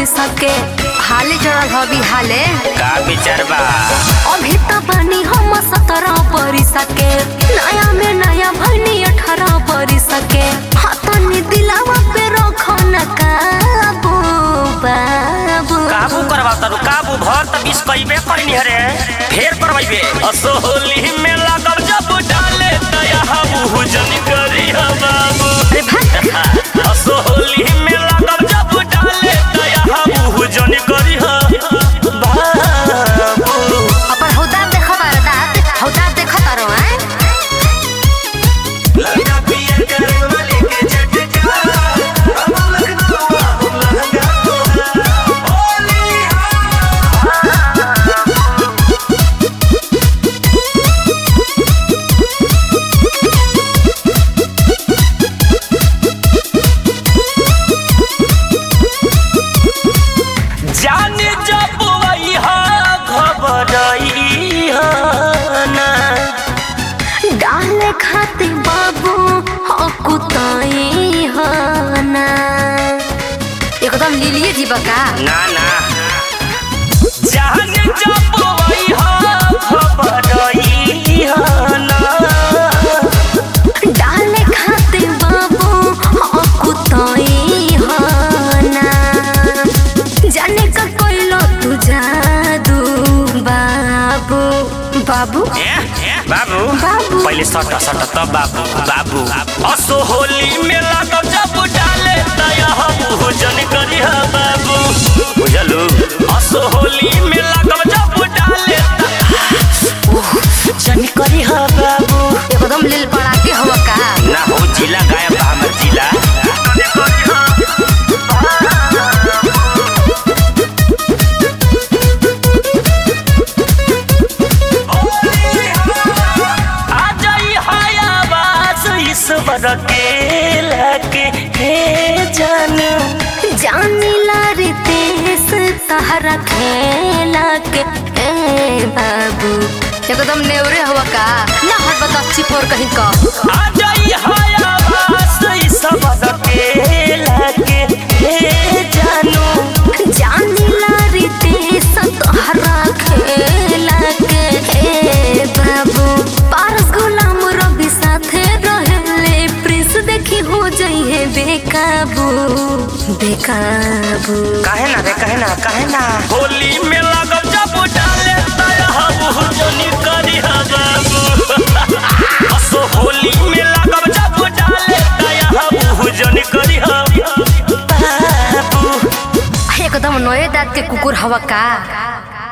सके हाले चढ़ल हबी हाले का विचार बा अभी त बानी हम सत्रह परी सके नया में नया भनी अठारह परी सके हाथनी दिलावा पे रखो न काबू बाबू काबू करवा तारू काबू भर त बीस कइबे करनी हरे फेर करवाइबे असोहली में लागब जब डाले दया हमहु जन करी हा बाबू अरे भाग असोहली में लागब जब डाले दया हमहु जन करी हा बाबू अपन हौदा देखो बारा दात हौदा देखो तारो हैं लगा पिए करे वाले के झटका अब लगना लहंगा तो होली जाने जब वही घबरई ना डाले खाते बाबू हकुताई हना एकदम लीलिए जी बका ना ना जाने जब वही घबरई ना डाले खाते बाबू हकुताई हना जाने का कोइलो तू जादू बाबू बाबू बाबू बाबू। पहले सट सट तब बाबू बाबू असो होली में लागब जब डाले तया हम भोजन करी हा बाबू बुझलू असो होली में लागब जब डाले जन करी हा बाबू एकदम लील पड़ा के हवा का ना हो जिला गायब बा हमर जिला आ जाई हयावास ईश्वर के लगे हे जानू जानिला रे देश तहरा खेला के ए बाबू एकदम नेवरे हवा का ना हट बता चिपोर कहीं का आ जाई हयावास ईश्वर के लगे हे जानू जानिला रे देश तहरा खेला के ए बाबू पारस गुलाम रवि साथे रहले प्रिंस देखी हो जाई है बेकाबू बेकाबू काहे ना रे काहे ना काहे ना होली में लागब जब डाले तया हम जनी करी हा बाबू असो होली में लागब जब डाले तया हम जनी करी हा बाबू एकदम नए दांत के कुकुर हवा का